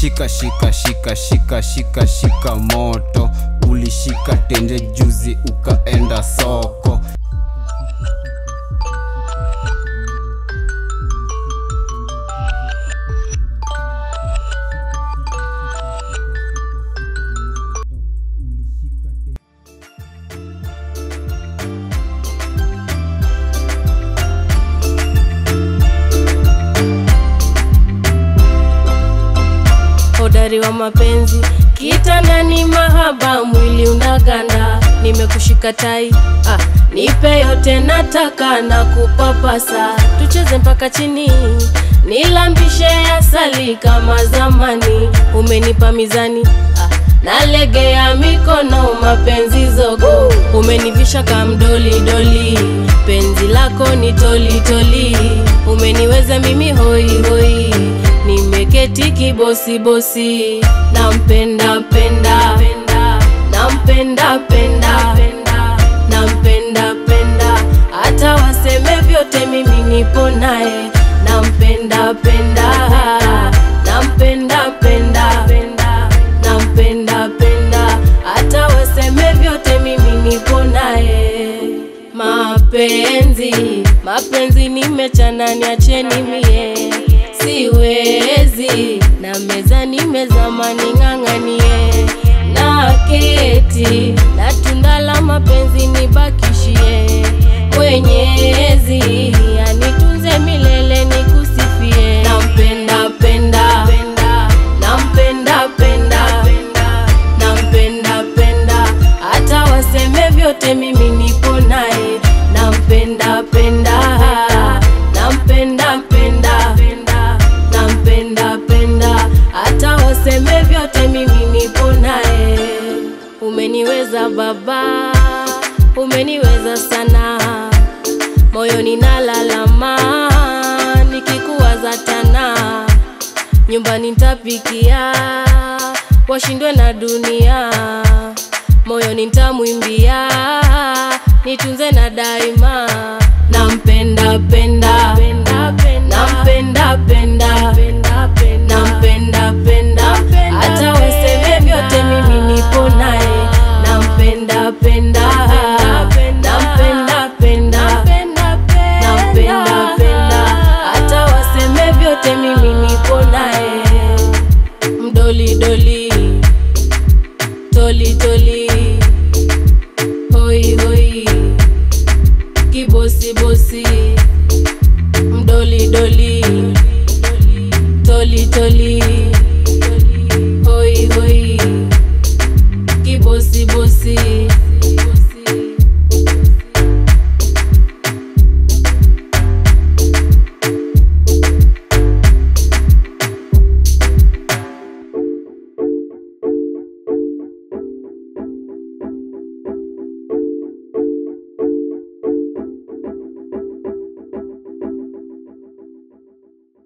shika shika shika shika shika shika moto ulishika tenje juzi ukaenda soko hodari wa mapenzi kitandani mahaba mwili unaganda nimekushika tai ah, nipe yote nataka na kupapasa tucheze mpaka chini nilambishe asali kama zamani umenipa mizani ah, nalegea mikono mapenzi zogo umenivisha kamdolidoli penzi lako ni tolitoli umeniweza mimi hoihoi nimeketi kibosibosi nampenda penda nampenda penda nampenda penda hata waseme vyote mimi nipo naye nampenda penda nampenda penda nampenda penda hata waseme vyote mimi nipo naye mapenzi mapenzi nimechana niacheni mie siwezi na meza nimezama ning'ang'anie na keti na tunda la mapenzi nibakishie mwenyezi anitunze milele nikusifie nampenda penda nampenda penda nampenda penda hata waseme vyote mimi nipo naye nampenda penda nampenda penda nampenda penda hata waseme vyote mimi nipo naye umeniweza baba umeniweza sana moyoni nalalama nikikuwaza tana nyumbani ntapikia washindwe na dunia moyoni ntamwimbia nitunze na daima nampenda penda nampenda penda nampenda